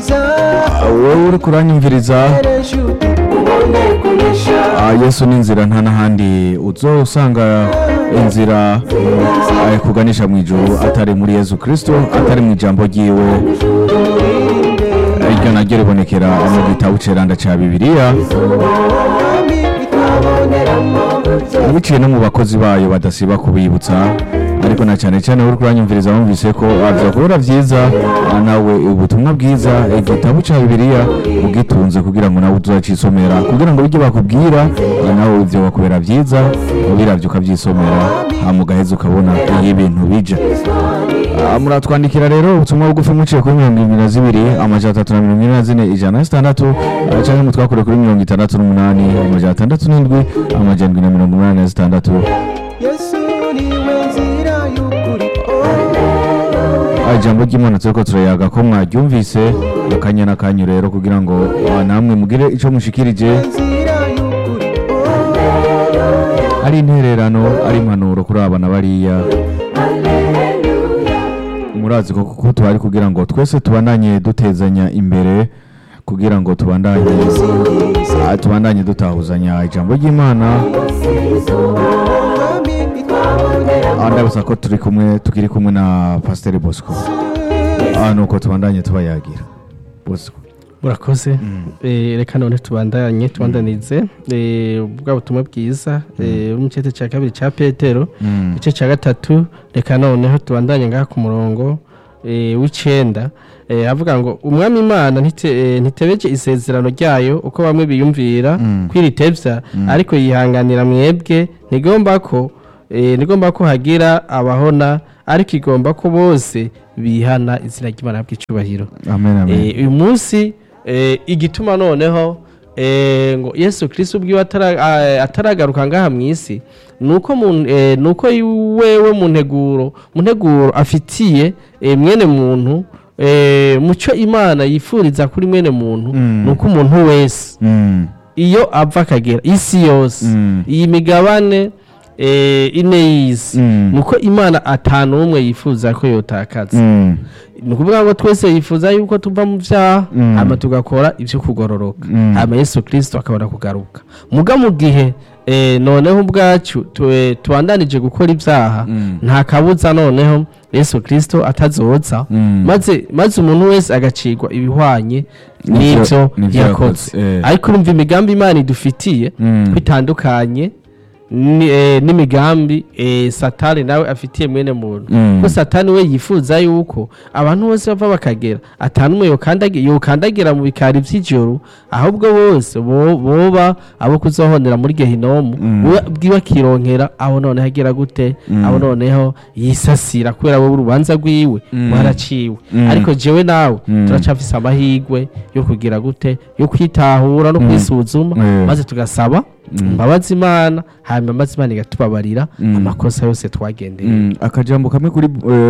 wowe uri kuranyumviriza Ah, yesu ni inzira nta n'ahandi uzo usanga inzira ah, kuganisha mu ijuru atari muri yesu kirisito atari mu ijambo ryiwe iryo naryo ribonekera mu gitabo ceranda ca bibiliya biciye no mu bakozi bayo badasiba kubibutsa ariko na cyane cyane uri kuranyumviriza wumvise ko byakubura byiza ah, nawe ubutumwa bwiza igitabo cya bibiliya ugitunze kugira ngo nawe uzacisomera kugira ngo ibyo bakubwira ah, nawe ibyo bakubera byiza ubiravye ukabyisomera hama ugaheza ukabona iyo ibintu bija Ah, muratwandikira rero ubutumwa bugufi muciye kuri mirongo irindwi na zibiri amajana atatu na mirongo ine na zine ijana na zitandatu ah, canke mutwakure kuri mirongo itandatu n'umunani amajana atandatu n'indwi amajana indwi na mirongo umunani na zitandatu yesu niwe nzira y'ukuri Ah, ijambo ry'imana turiko turayaga ko mwaryumvise akanya n'akanyu rero kugira ngo ah, namwe mugire ico mushikirije nzira y'ukuri ari intererano ari impanuro kuri abana bariya murazi ko kuko tuhari kugira ngo twese tubandanye dutezanya imbere kugira ngo tubandanye ah, tubandanye dutahuzanya ijambo ry'imana mwami twabonera Ah, ndabasa ko turi kumwe tukiri kumwe na pasiteri bosco Ah, nuko tubandanye tubayagira bosco murakoze Eh, reka none tubandanye tubandanize eh, bwa butumwa bwiza eh, mu cyete cya kabiri cya petero Mm. igice cya gatatu reka noneho tubandanye ngaha ku murongo eh, w'icenda eh, avuga ngo umwami imana ntite- eh, ntitebeje isezerano ryayo uko bamwe biyumvira Mm. kwiritevya ariko yihanganira mwebwe ntigomba ko eh, ntigomba ko hagira abahona ariko igomba ko bose bihana izina ry'imana bw'icubahiro amen amen Eh, uyu munsi eh, igituma noneho eh, ngo yesu kirisito ubwiwe atara- ah, ataragaruka ngaha mu isi nuko mu- eh, nuko wewe mu nteguro mu nteguro afitiye eh, mwene muntu eh, muco imana yifuriza kuri mwene muntu Mm. nuko umuntu wese Mm. iyo ava akagera isi yose Mm. iyi migabane eh, ine y'isi Mm. nuko imana atanu umwe yifuza ko yotakaza Mm. ni ukuvuga ngo twese yifuza yuko tuva mu byaha Mm. hama tugakora ibyo kugororoka Mm. hama yesu kirisito akabona kugaruka muga mu gihe eh, noneho ubwacu tu- eh, tubandanije gukora ibyaha Mm. nta kabuza noneho yesu kirisito atazoza Mm. maze maze umuntu wese agacirwa ibihwanye N'ivyo- n'ibyo n'ivyo yakoze yakoze, eh. ariko urumva imigambi imana idufitiye Mm. bitandukanye ni- eh, n'imigambi eh, satani nawe afitiye mwene muntu Mm. ko satani we yifuza yuko abantu bose bava bakagera atanumwe yokandagi- yokandagira mu bikari by'ijoro ahubwo bose bo- boba abo kuzohonera muri gehinomu Mm. we bwiwe akironkera aho noneho agira gute Mm. aho noneho yisasira kubera wowe urubanza rwiwe Mm. waraciwe Mm. ariko jewe nawe Mm. turacafise amahirwe yo kugira gute yo kwitahura no Mm. kwisuzuma Eh. maze tugasaba Mm. imbabazi imana hanyuma imbabazi imana igatubabarira Mm. amakosa yose twagendeye Mm, akajambo kamwe kuri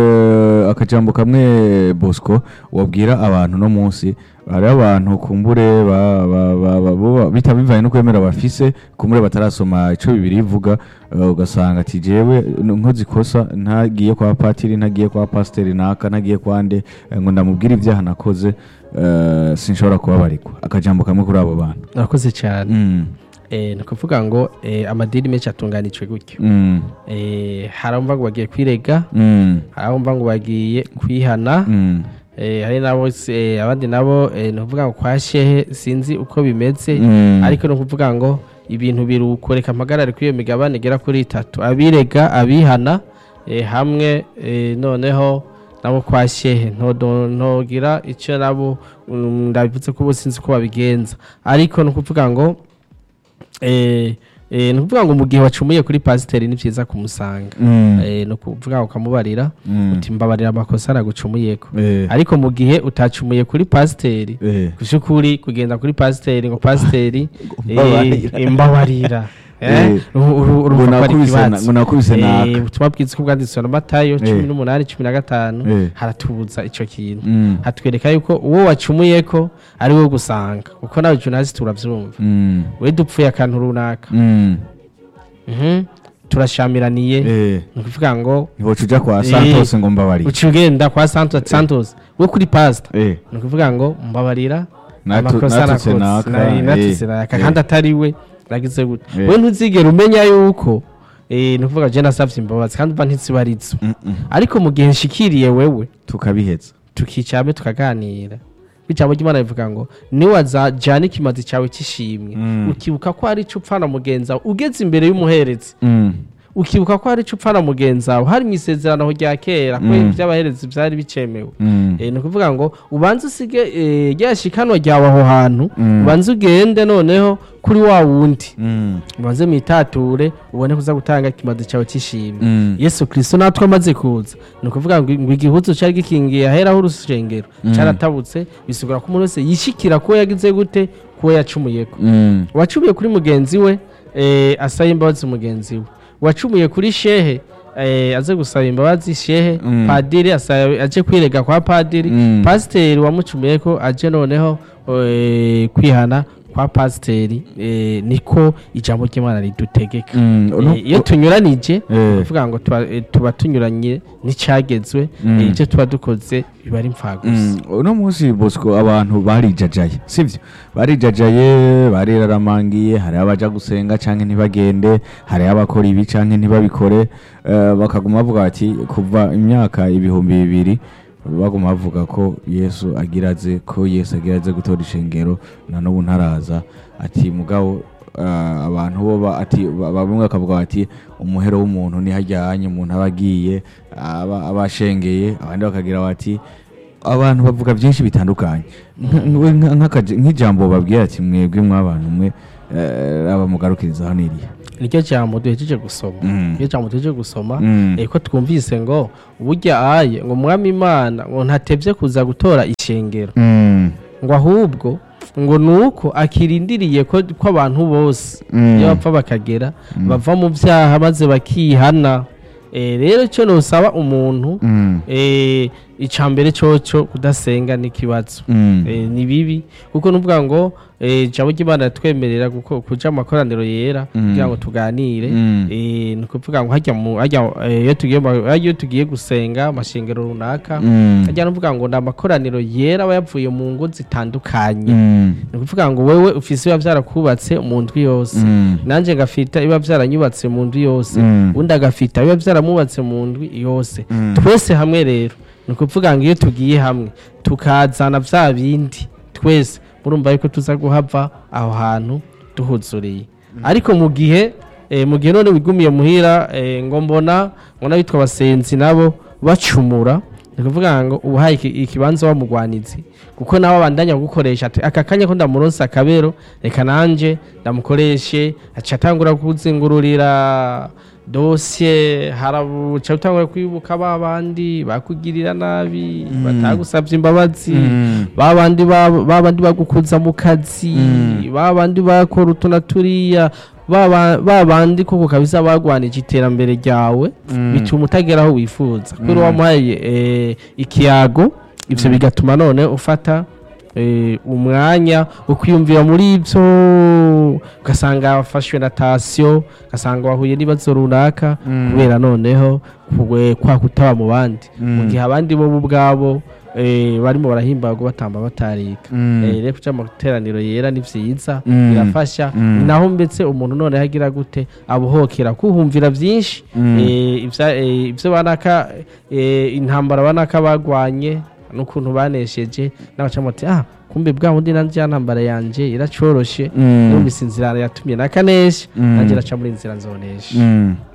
eh, akajambo kamwe bosco wabwira abantu no munsi hari abantu kumbure ba- ba- ba- ba- bo- bita bivanye no kwemera bafise kumbure batarasoma ico bibiri ivuga eh, ugasanga ati jewe nkoze ikosa ntagiye kwa patiri ntagiye kwa pasiteri naka ntagiye kwa nde eh, ngo ndamubwire ibyaha nakoze eh, sinshobora kubabarirwa akajambo kamwe kuri abo bantu murakoze cyane Mm, Eh, ni ukuvuga ngo eh, amadini menshi atunganijwe gutyo mm, Eh, hari abumva ngo bagiye kwirega mm, hari abumva ngo bagiye kwihana mm, Eh, hari nabo eh, abandi nabo eh, ni ukuvuga ngo kwa shehe sinzi uko bimeze mm. ariko ni ukuvuga ngo ibintu biruko reka mpagarare kuri iyo migabane igera kuri itatu abirega abihana eh, hamwe eh, noneho nabo kwa shehe ntodo- ntogira icyo nabo mm, ndabivuze ko ubu sinzi uko babigenza ariko ni ukuvuga ngo eh, eh, ni ukuvuga ngo mu gihe wacumuye kuri pasiteri ni byiza kumusanga Mm. Eh, ni ukuvuga ngo ukamubarira Mm. uti mbabarira amakosa aragucumuyeko Eh, ariko mu gihe utacumuye kuri pasiteri eh. kushukuri kugenda kuri pasiteri ngo pasiteri Mbabarira. eh, mbabarira Eh, Eh, uru- uru- urumva ngo ko ari nakubise na- ikibazo. ngo nakubise Eh, naka. ubutumwa bwiza ko bwanditswe na matayo cumi n'umunani cumi na gatanu Eh. haratubuza ico kintu Mm. hatwereka yuko uwo wacumuyeko ari wo gusanga kuko nawe junasi turavyumva Mm. we dupfuye akantu runaka Mm. Mhm. turashamiraniye eh ni ukuvuga ngo ntiwoca uja kwa Eh. santos ngo mbabarire uca ugenda kwa santos santos we kuri pasita eh ni ukuvuga ngo mbabarira Natu- amakosa natutse nakoze naka, nari eh, natutse naka eh. kandi atari we nagize gute Eh. we ntuzigera umenya yuko eh, ni ukuvuga je nasavye imbabazi kandi mba ntizibarizo mm, mm. ariko mu gihe nshikiriye wewe tukabiheza tukicara tukaganira ijambo ry'imana rivuga ngo niwazajana ikimazi cyawe cy'ishimwe Mm. ukibuka ko hari icyo upfana mugenzi wawe ugeze imbere y'umuherezi Mm. ukibuka ko hari icyo upfana mugenzi wawe hari mu isezerano rya kera ko Mm. iby'abaherezi byari bicemewe Mm. Eh, ni ukuvuga ngo ubanze usige eh, rya shikanwa ryawe aho hantu Mm. ubanze ugende noneho kuri wa wundi Mm. ubanze mwitature ubone kuza gutanga ikimazi cyawe cy'ishimwe Mm. yesu kirisito natwe amaze kuza ni ukuvuga ngo ngo igihuzu cyari gikingiye aheraho urusengero Mm. cyaratabutse bisigura ko umuntu wese yishikira ko yagize gute kuwo yacumuyeko Mm. uwacumuye kuri mugenzi we eh, asaba imbabazi mugenzi we uwacumuye kuri shehe eh, aze gusaba imbabazi shehe Mm. padiri asaba- aje kwirega kwa padiri Mm. pasiteri wamucumuyeko aje noneho eh, kwihana kwa pasiteri eh, niko ijambo ry'imana ridutegeka Mm. Eh, Uno- iyo tunyuranije Eh. kuvuga ngo tuba, eh, tuba tunyuranye n'icyagezwe Mm. eh, ibyo tuba dukoze biba ari impfagusa Mm, uno munsi bosco abantu barijajaye sivyo barijajaye bariramangiye hari abaja gusenga canke ntibagende hari abakora ibi canke ntibabikore eh, bakaguma bavuga bati kuva imyaka ibihumbi bibiri baguma bavuga ko yesu agira aze ko yesu agira aze gutora ishengero na n'ubu ntaraza ati mugabo eh, abantu bo ba- ati ba- bamwe bakavuga bati umuhero w'umuntu nihajyanye umuntu aba agiye aba aba ashengeye abandi bakagira bati abantu bavuga byinshi bitandukanye Nk- we nka- nk'akaje- nk'ijambo babwira ati mwebwe mw'abantu mwe eh, aba mugarukiriza hano iriya nicyo jambo duhejeje gusoma Mm. iyo jambo duhejeje gusoma Mm. eh, ko twumvise ngo burya aye ngo mwami imana ngo ntatebye kuza gutora ishengero Mm. ngo ahubwo ngo nuko akirindiriye ko ko abantu bose Mm. iyo bapfa bakagera bava mu byaha maze bakihana Eh, rero icyo nusaba umuntu Mm. eh, icya mbere cyoco kudasenga n'ikibazo Mm. Eh, ni bibi kuko nuvuga ngo eh, ijambo ry'imana ritwemerera guko- kuja mu makoraniro yera Mm. kugira ngo tuganire Mm. Eh, ni ukuvuga ngo hajya mu hajya eh, iyo tugiye mu- iyo tugiye gusenga amashengero runaka Mm. hajya nuvuga ngo ni amakoraniro yera aba yavuye mu ngo zitandukanye Mm. ni ukuvuga ngo wewe ufise biba byarakubatse mu ndwi yose Mm. nanjye ngafita biba byaranyubatse mu ndwi yose Mm. undi agafita biba byaramubatse mu ndwi yose Mm. twese hamwe rero ni ukuvuga ngo iyo tugiye hamwe tukazana bya bindi twese murumva yuko tuza guhava aho hantu duhuzuriye ariko mu gihe eh, mu gihe none wigumiye muhira eh, ngo mbona ngo n'abitwa abasenzi nabo bacumura ni ukuvuga ngo ubahaye iki- ikibanza wamugwanizi kuko nawe abandanya gukoresha ati aka kanya ko ndamuronsa akabero reka nanje ndamukoreshe aca atangura kuzingururira dosiye harabuca utangura kwibuka ba bandi bakugirira nabi batagusabye imbabazi Mm. ba bandi ba ba bandi bagukuza mu kazi Mm. ba bandi bakora utu na turiya ba ba- ba bandi koko kabisa bagwanije iterambere ryawe Mm. bituma utagera aho wifuza kubera wamuhaye eh, ikiyago ivyo bigatuma none ufata eh, umwanya ukwiyumvira muri ibyo ugasanga wafashwe na tasiyo ugasanga wahuye n'ibibazo runaka Mm. kubera noneho kugwe- kwa kutaba mu bandi mu Mm. gihe abandi bo ubwabo eh, barimo barahimbarwa batamba batarika Mm. Eh, rero kuja mu materaniro yera ni vyiza Mm. birafasha Mm. ni naho mbetse umuntu none agira gute abuhokera kuhumvira byinshi Mm. eh, ivya- eh, ivyo banaka eh, intambara banaka bagwanye n'ukuntu banesheje n'abacamu ati ah kumbe bwa bundi nanje ya ntambara yanje iracoroshe Mm. numvise inzira yatumye nakanesha Mm. nanje raca muri inzira nzonesha Mm.